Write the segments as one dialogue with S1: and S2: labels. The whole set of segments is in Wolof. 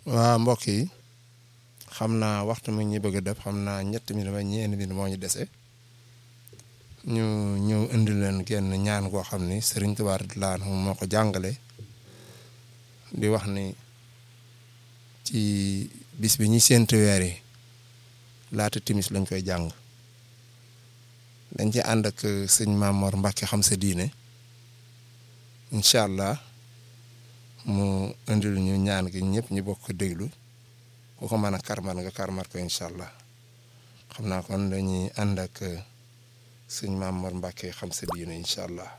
S1: waa mbokk yi xam naa waxtu mi ñu bëgg a def xam naa ñetti mi dama ñeenti mi moo ñu dese ñu ñëw indi leen genn ñaan goo xam ni Sëriñ Tuubaa radiyallaahu anhu moo ko jàngale di wax ni ci bis bi ñuy séentu weer yi laata timis lañ koy jàng dañ ci ànd ak sëñ Mamor Mbàkke xam sa diine incha allah mu indil ñu ñaan gi ñëpp ñu bokk ko déglu ku ko mën a karmat nga karmat ko incha allah xam naa kon dañuy ànd ak sëñ Mamor Mbàkke xam sa diine incha allah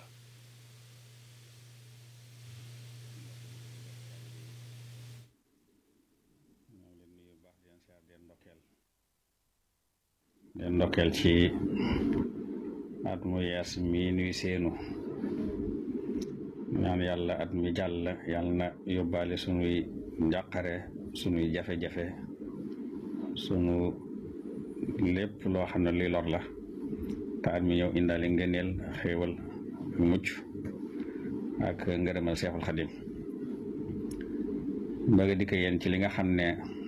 S2: leen ndokkeel ci at mu yees mii nuy seenu ñaan yàlla at mi jàll yàlla na yóbbaale sunuy njàqare sunuy jafe-jafe sunu lépp loo xam ne luy lor la te at mi ñëw indaale ngëneel xéewal ak mucc ak ngërëmal seexul xadim bëgg dikk yéen ci li nga xam ne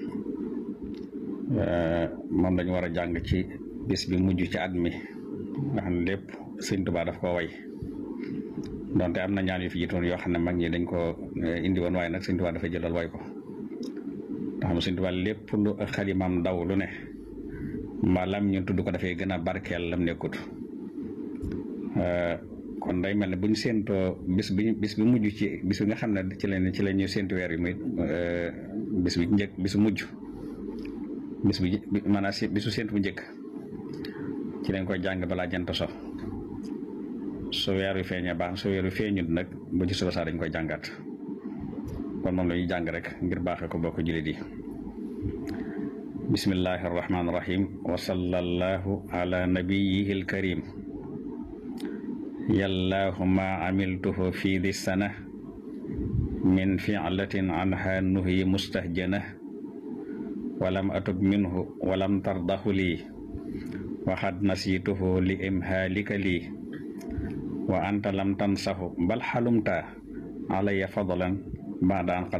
S2: moom lañu war a jàng ci bis bi mujj ci at mi nga xam ne lépp sëñ Tuubaa daf ko way donte am na ñaan yu fi jiitoon yoo xam ne mag ñi dañ ko indi woon waaye nag sëñ Tuubaa dafa jëlal way ko nga xam ne sëñ Tuubaa lépp lu xalimam daw lu ne mbaa lam ñu tudd ko dafay gën a barkeel lam nekkut kon day mel ne bu ñu séentoo bis bi bis bi mujj ci bis bi nga xam ne ci lañ ci la ñuy séentu weer yi muy bis bi njëkk bisu mujj bis bi maanaam si bisu séentu bu njëkk ci lañ koy jàng balaa jant so su weer wi feeñee baax su weer wi feeñut nag ba ci suba saa dañ koy jàngaat kon moom la ñuy jàng rek ngir baaxee ko bokk jullit yi bismillahi arrahmani irrahim wa sallallahu ala nabiyihi alkarim yallaahu ma amiltuhu fi di sana min filatin anha nuhi mustahjana walam atub minhu walam tardahu lii waxad nasituhu li imhaalika lii wa anta lam tansahu bal xalumta alaya fadlan baada an qad